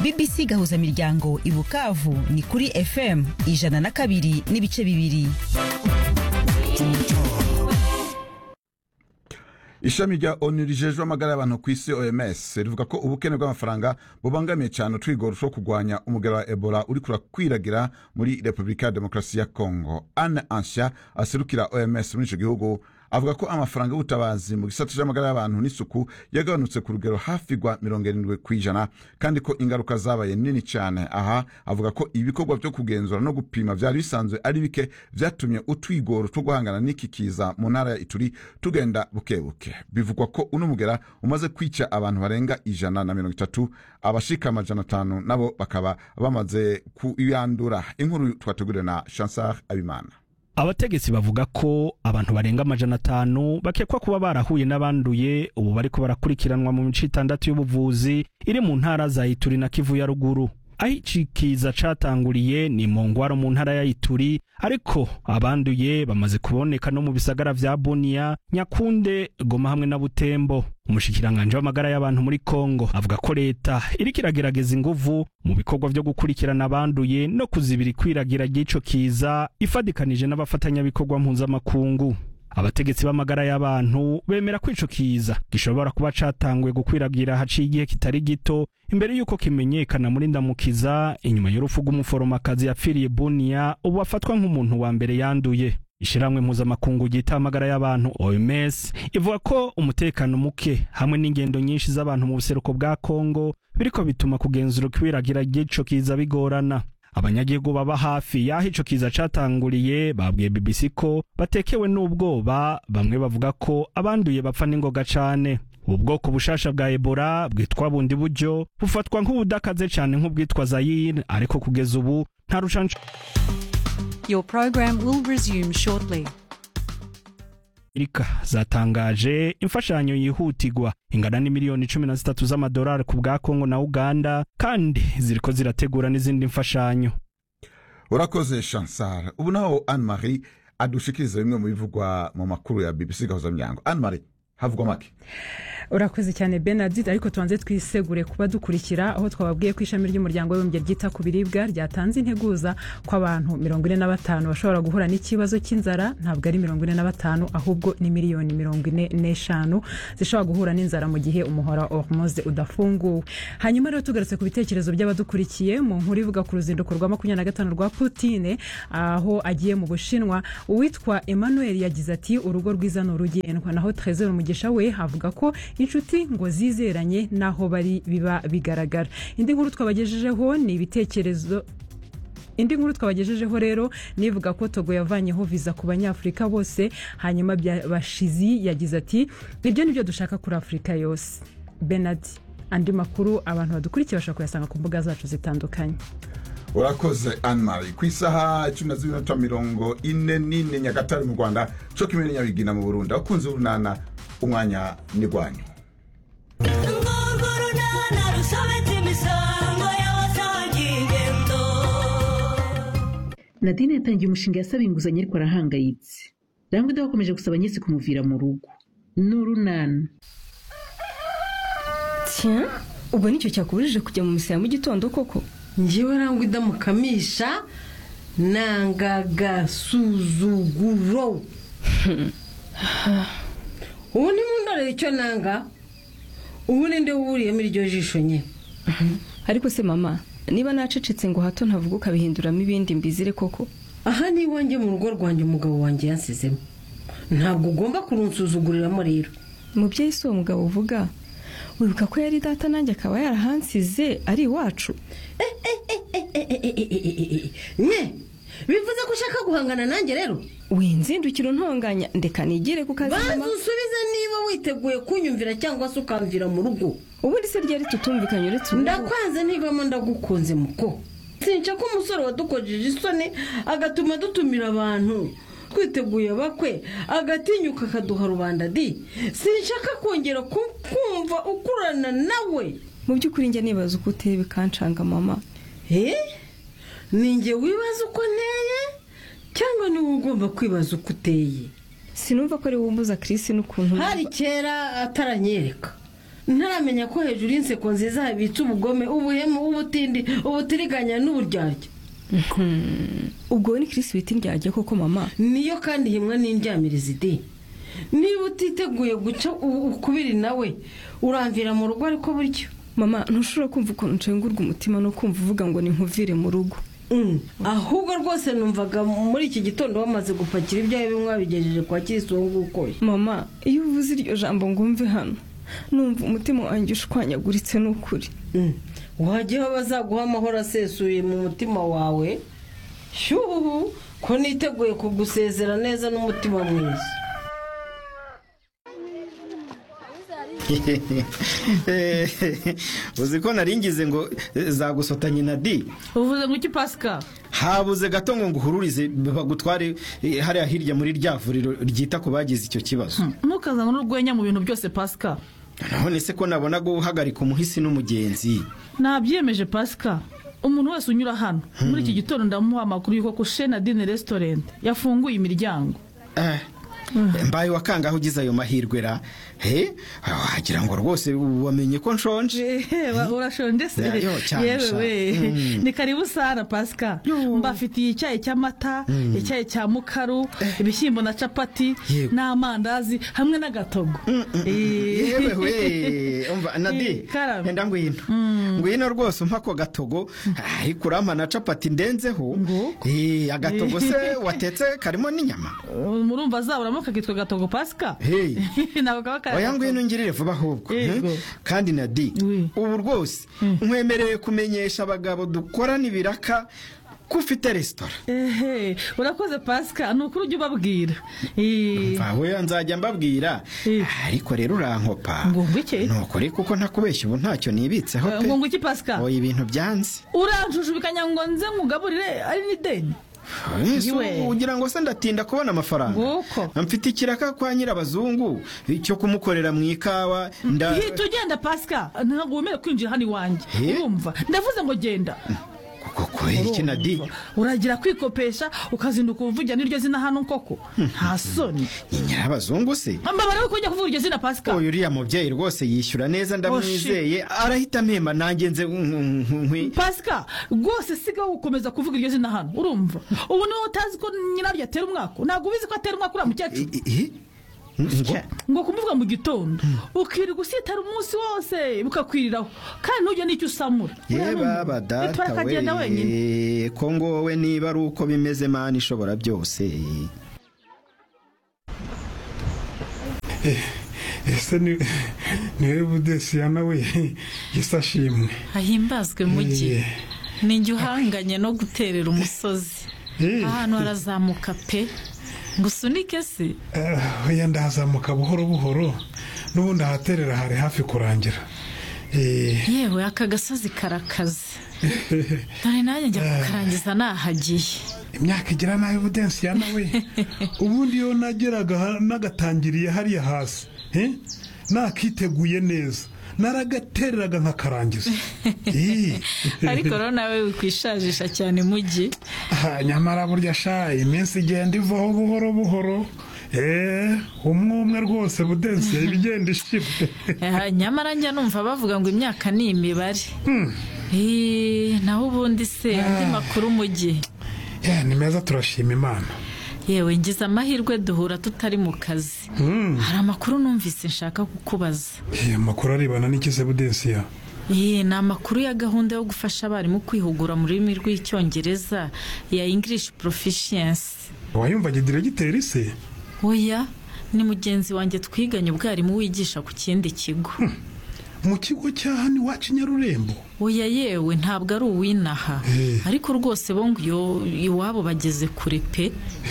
bbc gahuzamiryango i bukavu ni kuri fm ijana na kabiri n'ibice bibiri ishami rya onu rijejwe amagara y'abantu ku isi oms rivuga ko ubukene bw'amafaranga bubangamiye cyane utwigoro two kurwanya umugara wa ebola uri kurakwiragira muri repubulika ya demokarasi ya kongo anne ansha aserukira oms muri icyo gihugu avuga ko amafaranga y'ubutabazi mu gisata cy'amagara y'abantu n'isuku yagabanutse ku rugero hafi rwa mirongo irindwi ku ijana kandi ko ingaruka zabaye nini cyane aha avuga ko ibikorwa byo kugenzura no gupima byari bisanzwe ari bike byatumye utwigoro two guhangana n'iki kiza mu ntara ya ituri tugenda buke buke bivugwa ko uno mugera umaze kwica abantu barenga ijana na mirongo itatu abashika amajana atanu nabo bakaba bamaze kuyandura inkuru twateguriwe na chansar abimana abategetsi bavuga ko abantu barenga amajana atanu bakekwa kuba barahuye n'abanduye ubu bariko barakurikiranwa mu mice itandatu y'ubuvuzi iri mu ntara za ituri na kivu ya ruguru aho iki kiza catanguriye ni mu ngwaro mu ntara ya ituri ariko abanduye bamaze kuboneka no mu bisagara vya bunia nyakunde goma hamwe na butembo umushikiranganje w'amagara y'abantu muri kongo avuga ko leta iriko iragerageza inguvu mu bikorwa vyo gukurikirana abanduye no kuzibira ikwiragira ry'ico kiza ifadikanije n'abafatanyabikorwa mpuzamakungu abategetsi b'amagara y'abantu bemera ko ico kiza gishobora kuba catangwe gukwiragira haciye igihe kitari gito imbere y'uko kimenyekana muri ndamukiza inyuma y'urupfu rw'umuforomokazi yapfiriye bunia ubu afatwa nk'umuntu wa mbere yanduye ishiramwe mpuzamakungu ryita amagara y'abantu OMS ivuga ko umutekano muke hamwe n'ingendo nyinshi z'abantu mu buseruko bwa Kongo biriko bituma kugenzura kwiragira ry'ico kiza bigorana abanyagihugu baba hafi y'aho ico kiza catanguriye babwiye BBC ko batekewe n'ubwoba bamwe bavuga ko abanduye bapfa n'ingoga cane ubu bwoko bushasha bwa Ebola bwitwa bundi buryo bufatwa nk'ubudakaze cane nk'ubwitwa Zaire ariko kugeza ubu nta rucanco Your program will resume shortly. Amerika zatangaje imfashanyo yihutirwa ingana n'imiliyoni cumi na zitatu z'amadolari ku bwa Kongo na Uganda kandi ziriko zirategura n'izindi mfashanyo urakoze chansar ubu naho anne marie adushikiriza bimwe mu bivugwa mu makuru ya bbc gahuzamuryango anne marie havugwa make urakoze cyane benadide ariko tubanze twisegure kuba dukurikira aho twababwiye ko ishami ry'umuryango w'abibumbye ryita ku biribwa ryatanze integuza ko abantu mirongo ine na batanu bashobora guhura n'ikibazo cy'inzara ntabwo ari mirongo ine na batanu ahubwo ni miliyoni mirongo ine n'eshanu zishobora guhura n'inzara mu gihe umuhora wa hormoze udafunguwe hanyuma rero tugarutse ku bitekerezo by'abadukurikiye mu nkuru ivuga ku ruzinduko rwa makumyabiri na gatanu rwa putine aho agiye mu bushinwa uwitwa emmanuel yagize ati urugo rwiza ni urugendwa naho trezor umugisha we avuga ko inshuti ngo zizeranye n'aho bari biba bigaragara indi nkuru twabagejejeho ni ibitekerezo indi nkuru twabagejejeho rero nivuga ko togo yavanyeho viza ku banyafurika bose hanyuma bashizi yagize ati ibyo ni byo dushaka kuri afurika yose benadi andi makuru abantu badukurikiye bashobora kuyasanga ku mbuga zacu zitandukanye urakoze anne marie ku isaha cumi na zibiri na mirongo ine n'ine nyagatare mu rwanda cyo kimwe n'inyabigina mu burundi abakunzi b'urunana umwanya ni rwanyu urwo runana rusobetse imisango y'abasangingendo nadine yatangiye umushinga yasaba inguzanyo ariko arahangayitse rambwida bakomeje gusaba nyese kumuvira mu rugo ni urunana tiya ubwo nicyo cyakubujije kujya mu misaya mu gitondo koko ngewe nangwa idamukamisha nangagasuzuguro ubu nimundorere icyo nanga ubu ninde wuriyemo iryo jisho nyine ariko se mama niba nacecetse ngo hato ntavuguka bihinduramo ibindi mbizire koko aha ni iwanjye mu rugo rwanjye umugabo wanjye yansizemo ntabwo ugomba kurunsuzuguriramo rero mubyeyi si uwo mugabo uvuga wibuka ko yari data nanjye akaba yarahansize ari iwacu nye bivuze ko ushaka guhangana nanjye rero winzindukira untonganya ndeka nigire ku kazi banza mama usubize niba witeguye kunyumvira cyangwa se ukamvira mu rugo ubundi se ryari tutumvikanye uretse ubu ndakwanze ntivamo ndagukunze muko sinca ko umusore wadukojeje isoni agatuma dutumira abantu twiteguye bakwe agatinyuka akaduha rubanda di sinshaka kongera ku- kumva ukurana nawe mu by'ukuri njya nibaza uko uteye bikancanga mama Eh? ni njye wibaza uko nteye cyangwa ni wowe ugomba kwibaza uko uteye sinumva ko ari wowe umbuza kirisi n'ukuntu hari kera ataranyereka ntaramenya ko hejuru y'inseko nziza habitse ubugome ubuhemu ubutindi ubutiriganya n'uburyarya ubwo ni kirisi bita indyarya koko mama niyo kandi himwe n'indyamirizi di niba utiteguye guca u- ukubiri nawe uramvira mu rugo ariko buryo mama ntushobora kumva ukuntu nshengurwa umutima no kumva uvuga ngo ni nkuvire mu rugo Mm. ahubwo rwose numvaga muri iki gitondo bamaze gupakira ibyawe bimwe babigejeje kwa kirisi uwo nguwo ukoye mama iyo uvuze iryo jambo ngo umve hano numva umutima wanjye ushwanyaguritse n'ukuri Mm. wajya aho bazaguha amahoro asesuye mu mutima wawe shyuhu ko niteguye kugusezera neza n'umutima mwiza uzi ko naringize ngo eh, zagusotanye na di uvuze ngo iki pasika habuze gato ngo nguhururize bagutware eh, hariya hirya muri rya vuriro ryita ku bagize icyo kibazo ntukazane n'urwenya mu bintu byose pasika none se ko nabona guhagarika umuhisi n'umugenzi nabyiyemeje pasika umuntu wese unyura hano muri iki gitondo ndamuha amakuru y'uko kushena dine resitorenti yafunguye imiryango Eh, mbaye wakangaho ugize ayo mahirwe ra he Ah, wagira ngo rwose wamenye ko nshonje Eba, urashonje se Yo, cyane yewe sha. we Mm. ni karibu sana pasika mbafitiye icyayi cy'amata icyayi cya mukaru ibishyimbo na capati Yego. n'amandazi hamwe n'agatogo Eh. yewe we umva Eh, nadi karame. enda ngwino ngwino rwose umpa ako gatogo ariko urampa na capati ndenzeho Eh, agatogo se watetse karimo n'inyama murumva zaburamo kakitwa gatogo pasika Hey. ntabwo kaba kari oya ngwino ngirire vuba ahubwo Yego. Hmm? kandi nadi Oui. ubu rwose nkwemerewe kumenyesha abagabo dukorana ibiraka ko ufite resitora ehe urakoze pasika ni ukuri ujya ubabwira Eh, vawe nzajya mbabwira Eh. ariko rero urankopa Ngo ngwiki? ni ukuri kuko ntakubeshya ubu ntacyo nibitseho pe ngo ngo iki pasika oya ibintu byanze uranjujubikanya ngo nze ngugaburire ari n'ideni Ese Iwe. ugira ngo se ndatinda kubona amafaranga Nguko. mfite ikiraka kwa nyirabazungu cyo kumukorera mu ikawa nda hita ugenda pasika ntabwo wemerewe kwinjira hano iwanjye Eh? urumva ndavuze ngo genda kuko kubera iki nadi uragira kwikopesha ukazinduka uvugira n'iryo zina hano koko nta soni ni nyirabazungu se mbabara ko ujya kuvuga iryo zina pasika uyu uriya mubyeyi rwose yishyura neza ndamwizeye arahita mpemba nanjye nze nk- nk- nkwi pasika rwose siga gukomeza kuvuga iryo zina hano urumva ubu niba utazi ko nyiraryo atera umwaka ntabwo ubizi ko atera umwaka uriya mukecuru I- i- ngo ngo kumuvuga mu gitondo ukirirwa usitara umunsi wose bukakwiriraho kandi ntujye n'icyo usamura yebaba bitwara data akagenda wenyine we ko ngowe niba ari uko bimeze mana ishobora byose ese ni niwe budesiyana we gisashimwe ahimbazwe mugi Eh. ni njye uhanganye no guterera umusozi ahantu harazamuka pe ngo usunike se wenda ndahazamuka buhoro buhoro n'ubundi ahaterera hari hafi kurangira Eh, yewe aka gasozi karakaze dore nanjye njya kukarangiza nahagiye imyaka igira nabi budensiyana we ubundi iyo nageraga ha- nagatangiriye hariya hasi eh, nakiteguye neza naragatereraga nkakarangiza Eh. ariko rero nawe wikwishajisha cyane mugi Ah, nyamara burya sha iminsi igenda ivaho buhoro buhoro Eh, umwe umwe rwose budensiye ibigenda ishira Eh, nyamara njya numva bavuga ngo imyaka ni imibare Eh, naho ubundi se andi makuru mugi Yeah, ni meza turashima imana yewe ngize amahirwe duhura tutari mu kazi hari amakuru numvise nshaka kukubaza Eh, amakuru arebana n'ikize budensiya Iyi ni amakuru ya gahunda yo gufasha abarimu kwihugura mu rurimi rw'icyongereza ya English Proficiency. wayumvaga diregiteri se Oya, ni mugenzi wanjye twiganye ubwarimu wigisha ku kindi kigo. mu kigo cya hano iwacu i nyarurembo Oya yewe ntabwo ari uw'inaha ariko rwose bo ngo iyo iwabo bageze kure pe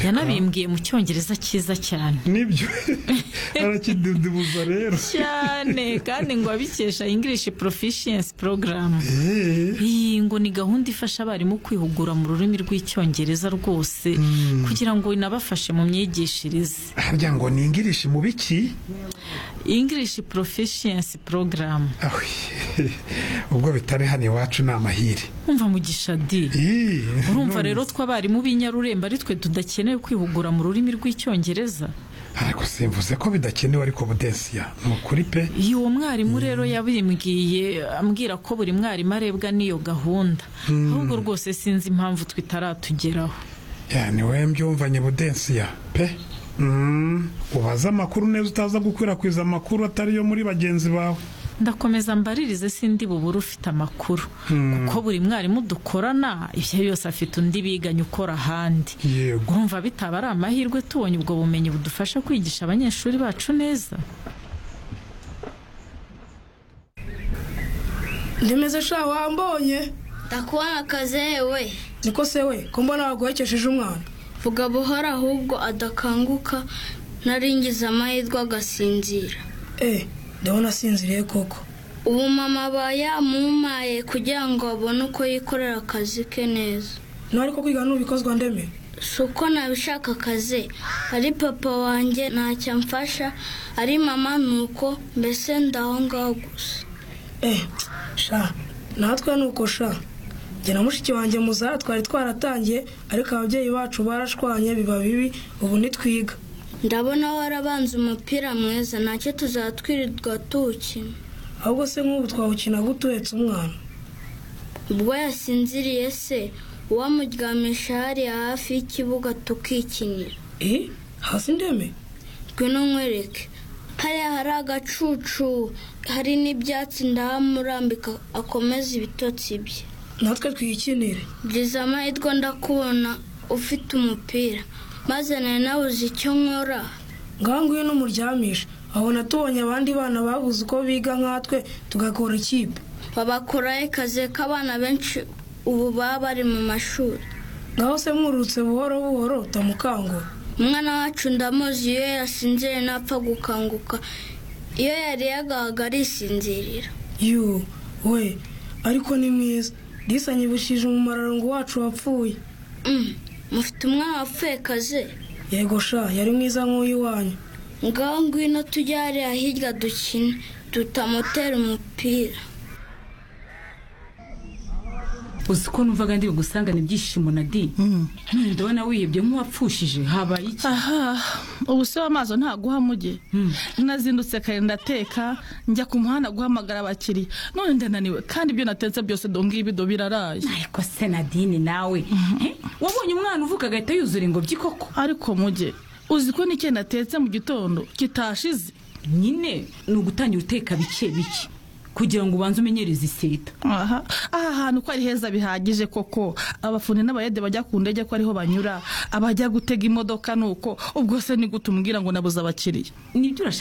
yanabimbwiye mu cyongereza cyiza cyane nibyo arakidudubuza rero cyane kandi ngo abikesha English Proficiency Program. Iyi ngo ni gahunda ifasha abarimu kwihugura mu rurimi rw'icyongereza rwose kugira ngo inabafashe mu myigishirize. harya ngo ni ingirishi mu biki English Proficiency Program. ubwo bitari hano iwacu ni amahire Umva mugisha di. Urumva rero twe abarimu b'inyarurembo ari twe tudakeneye kwihugura mu rurimi rw'icyongereza? ariko simvuze ko bidakenewe ariko budensiya ni ukuri pe iyo uwo mwarimu rero yabimbwiye ambwira ko buri mwarimu arebwa n'iyo gahunda Mm. ahubwo rwose sinzi impamvu twe itaratugeraho ya ni we mbyumvanye budensiya pe Mm, ubaze amakuru neza utaza gukwirakwiza amakuru atari yo muri bagenzi bawe ndakomeza mbaririze sindi bubure ufite amakuru Mm. kuko buri mwarimu dukorana ibyo yose afite undi biganye ukora ahandi yego urumva bitaba ari amahirwe tubonye ubwo bumenyi budufasha kwigisha abanyeshuri bacu neza ndemeze sha wambonye ndakuhakaze we niko se we ko mbona waguhekesheje umwana vuga buhoro ahubwo adakanguka naringize amahirwe agasinzira eh ndabona asinziriye koko ubu mama aba yamumaye kugira ngo abone uko yikorera akazi ke neza ntari ko kwiga nubikozwa ndeme si uko nabishaka akazi ari papa wanjye ntacyo amfasha ari mama ni uko mbese ndaho ngaho gusa eh sha natwe nuko sha njye na mushiki wanjye muzara twari twaratangiye ariko ababyeyi bacu barashwanye biba bibi ubu ntitwiga ndabona warabanze umupira mwiza ntacyo tuzatwirirwa tuwukina ahubwo se nk'ubu twawukina gute uhetse umwana ubwo yasinziriye se uwamuryamisha hariya hafi y'ikibuga tukikinira eh hasi ndeme ngwino nkwereke hariya hari agacucu hari n'ibyatsi ndahamurambika akomeze ibitotsi bye natwe twiyikinire byiza amahirwe ndakubona ufite umupira maze nari nabuze icyo nkora ngaho ngwino umuryamishe ahona tubonye abandi bana babuze uko biga nkatwe tugakora ikipe babakuraho akazi k'abana benshi ubu baba bari mu mashuri ngaho se mwurutse buhoro buhoro tamukangura umwana wacu ndamuzi iyo yasinziriye ntapfa gukanguka iyo yariye agahaga arisinzirira yu we ariko ni mwiza disanyibukije umumararongo wacu wapfuye mufite umwana wapfuye kaze yego sha yari mwiza nk'uyu wanyu ngaho ngwino tujye hariya hirya dukine tutamutera umupira uzi ko numvaga ndi bugusangane ibyishimo na di ndabona wihebye nk'uwapfushije habaye iki aha ubu se w'amaso ntaguha muge nazindutse kare ndateka njya ku muhanda guhamagara abakiriya none ndananiwe kandi ibyo natetse byose do ngibido biraraye ariko se nadine nawe Eh, wabonye umwana uvuka agahita yuzura ingobyi koko ariko muge uzi ko n'icyo natetse mu gitondo kitashize nyine ni ugutangira uteka bike bike kugira ngo ubanze umenyereze iseta aha aha hantu ko ari heza bihagije koko abafundi n'abayede bajya ku ndege ko ariho banyura abajya gutega imodoka nuko ubwo se ni gute umubwira ngo nabuze abakiriya nibyo urashaka